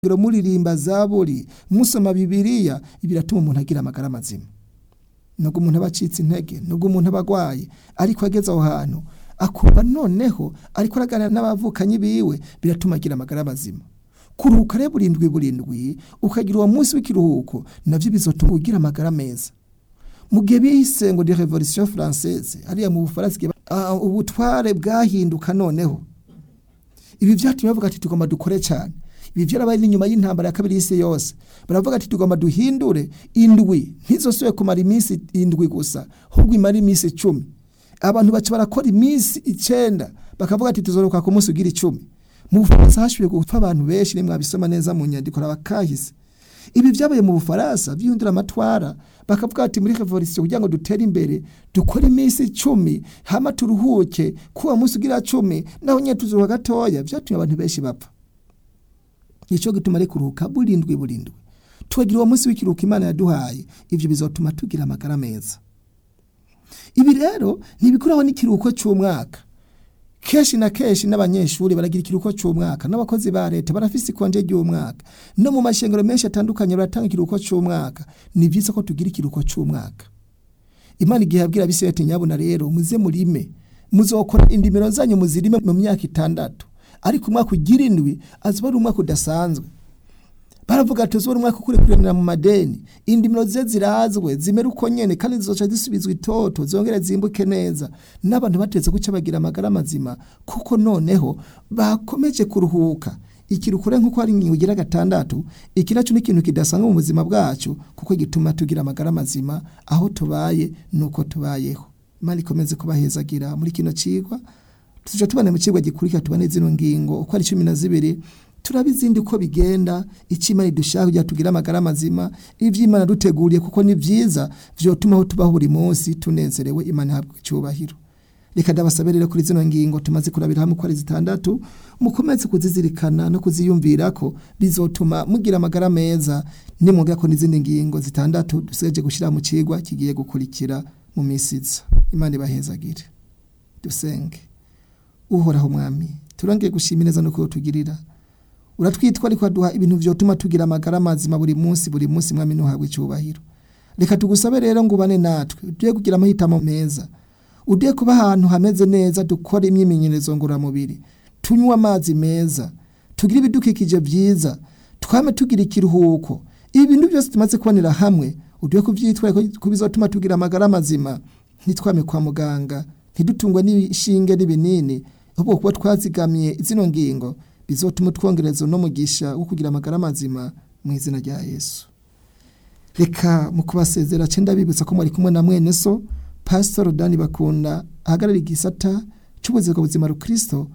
ngero muririmba zaburi musoma bibiliya biratuma umuntu agira amagara mazima nubwo umuntu aba acitse intege nubwo umuntu aba agwaye ariko ageze aho hantu akumva noneho ariko araganira n'abavukanyi biwe biratuma agira amagara mazima kuruhuka rero burindwi burindwi ukagira uwo munsi w'ikiruhuko navyo bizotuma ugira amagara meza mu gihe bise ngo de revolution française hariya mu bufaransa igihe ba- uh, ubutware bwahinduka noneho ibi vyatumye bavuga ati tugomba dukore cyane ibi vyarabaye n'inyuma y'intambara ya kabiri y'isi yose baravuga ati tugomba duhindure indwi ntizosubire kumara iminsi indwi gusa ahubwo imara iminsi icumi abantu baca barakora iminsi icenda bakavuga ati tuzoruka ku munsi ugira icumi mu bufaransa hashubiye gupfa abantu benshi nimwe mwabisoma neza mu nyandiko rabakahise ibi vyabaye mu bufaransa vyihundura amatwara bakavuga ati muri revolution kugira ngo dutere imbere dukore iminsi icumi hama turuhuke kuwa munsi ugira cumi naho nyene tuzuruha gatoya vyatumye abantu benshi bapfa nico gituma ari kuruhuka burindwi burindwi tukagira uwo munsi w'ikiruhuko imana yaduhaye ivyo bizotuma tugira amagara meza ibi rero ntibikuraho n'ikiruhuko c'umwaka kenshi na kenshi n'abanyeshuri baragira ikiruhuko c'umwaka n'abakozi ba leta barafise ikonje ry'umwaka no mu mashengero menshi atandukanye baratanga ikiruhuko c'umwaka ni vyiza ko tugira ikiruhuko c'umwaka imana igihe yabwira abisirayeli nyabuna rero muze murime muzokora indimiro zanyu muzirime mu myaka itandatu ariko umwaka ugira indwi azoba ari umwaka udasanzwe baravuga ati uzobona umwaka ukurikuranira mu madeni indimiro ze zirazwe zimere uko nyene kandi zizoca zisubizwa itoto zongere zimbuke neza n'abantu batetse guca bagira amagara mazima kuko noneho bakomeje kuruhuka ikirukure nk'uko hari ingingo igira gatandatu iki naco ni ikintu kidasanzwe mu buzima bwacu kuko gituma tugira amagara mazima aho tubaye nuko tubayeho imana ikomeze kubahezagira muri kino cigwa tuja tubana mu cigwa gikurikira tubane zino ngingo uko ari cumi na zibiri turaba izindi uko bigenda icyo imana idushaka kugira tugire amagara mazima ivyo imana duteguriye kuko ni vyiza vyotuma aho tubaho buri munsi tunezerewe imana ihabwa icyubahiro reka ndabasabe rero kuri zino ngingo tumaze kurabira hamwe uko ari zitandatu mukomeze kuzizirikana no kuziyumvirako bizotuma mugira amagara meza nimwongera ko n'izindi ngingo zitandatu dusigaje gushira mu cigwa kigiye gukurikira mu misi iza imana ibahezagire dusenge uhoraho mwami turongeye gushima neza no kutugirira uratwitwa ariko aduha ibintu vyotuma tugira amagara mazima buri munsi buri munsi mwami ntuhabwe icyubahiro reka tugusabe rero ngo ubane natwe ugiye kugira amahitamo meza ugiye kuba ahantu hameze neza dukora imyimenyerezo ngororamubiri tunywa amazi meza tugire ibidukikije vyiza twame tugira ikiruhuko ibi bintu byose tumaze kubonera hamwe ugiye kuvyitwara ko bizotuma tugira amagara mazima ntitwame kwa muganga ntidutungwe n'ishinge n'ibinini ahubwo kuba twazigamiye zino ngingo bizotuma utwongereza no mugisha wo kugira amagara mazima mu izina rya Yesu reka mu kubasezera cenda bibutsa ko mwari kumwe na mwene so Pastor Dani Bakunda ahagarara igisata cy'ubuzima buzima rukristo